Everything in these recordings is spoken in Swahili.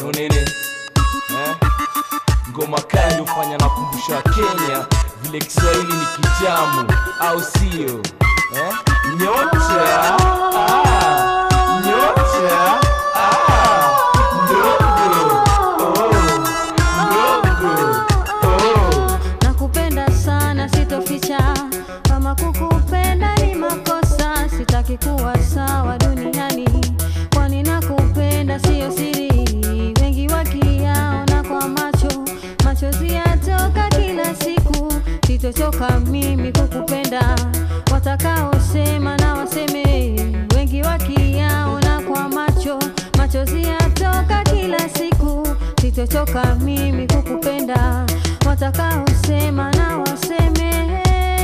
so nini eh? ngoma kali hufanya na kumbusha Kenya vile Kiswahili ni kitamu, au sio eh? Nyota ah, nyota ah, ndogo oh, ndogo oh. nakupenda sana sitoficha kama kukupenda ni makosa sitaki kuwa sawa duniani kwani nakupenda siyo siri wengi wakiyaona kwa macho machozi yatoka kila siku sitochoka mimi kukupenda watakaosema na waseme wengi wakiyaona kwa macho machozi yatoka kila siku sitochoka mimi kukupenda watakaosema na waseme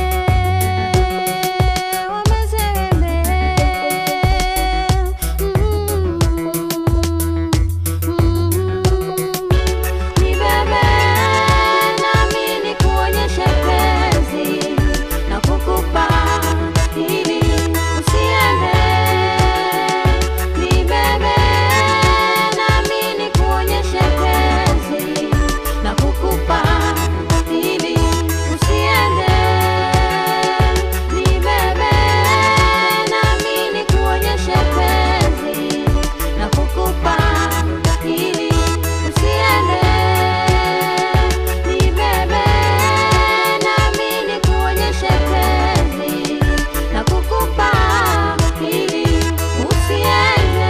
wameseme Mm, mm. Nibebe nami nikuonyeshe penzi na kukupa ili usiende. Nibebe nami nikuonyeshe penzi na kukupa ili usiende. Nibebe nami nikuonyeshe penzi na kukupa ili usiende. Nibebe nami nikuonyeshe penzi na kukupa ili usiende.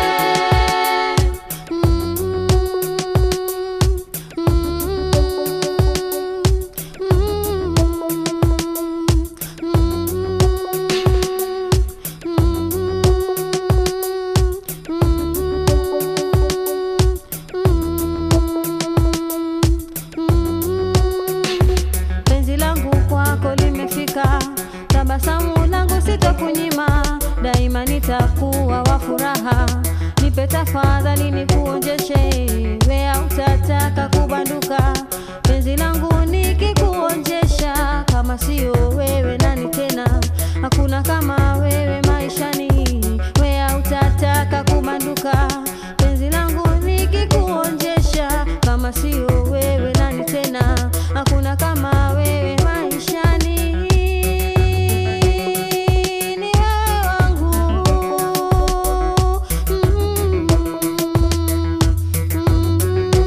penzi langu kwako limefika, tabasamu langu sitokunyima, daima nitakuwa wa furaha. Nipe tafadhali nikuonjeshe, wea utataka kubanduka. Penzi langu nikikuonjesha, kama sio wewe nani tena? Hakuna kama wewe maishani, wea utataka kubanduka. Penzi langu nikikuonjesha, kama sio wewe nani tena? Hakuna kama wewe maishani, ni wewe wangu. Mm, mm.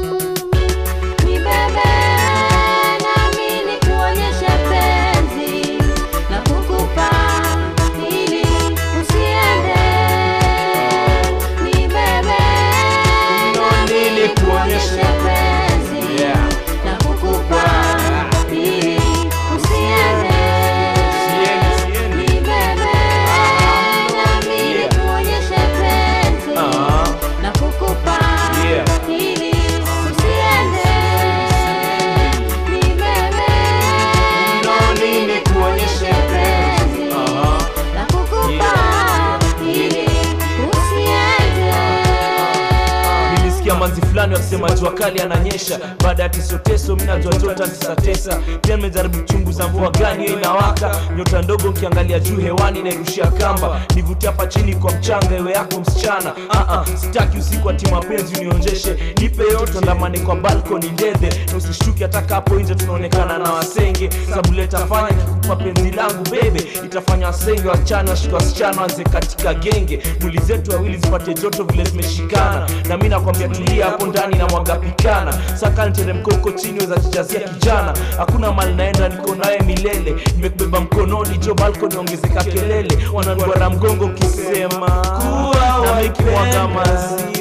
Nibebe nami nikuonyeshe penzi na kukupa ili usiende. Nibebe nami nikuonyeshe penzi Yeah. na kukupa ili usiende. Sieni, sieni. Nibebe nami Yeah. nikuonyeshe penzi Ah. na kukupa Yeah. ili usiende. Nibebe nami nikuonyeshe penzi Aha. na kukupa ili usiende. nilisikia manzi fulani wakisema jua kali ananyesha baada ya tesoteso mi najua jota tisatesa pia nimejaribu chunguza mvua gani hiyo inawaka nyota ndogo nkiangalia juu hewani nairushia kamba nivutia hapa chini kwa mchanga ewe yako msichana uh-uh, sitaki usiku ati mapenzi unionjeshe nipe yote ndamane kwa balkoni ndedhe na usishtuki hataka hapo nje tunaonekana na wasenge sababu letafanya kikupa penzi langu bebe itafanya wasenge wachana washika wasichana wanze katika genge mwili zetu wawili zipate joto vile zimeshikana na mi nakwambia tulia hapo ndani na mwaga pikana saka niteremko huko chini weza jijazia kijana hakuna mali naenda niko naye milele nimekubeba mkononi jo balkoni ongezeka kelele wananduara mgongo kisema kuwa na mikimwaga mazi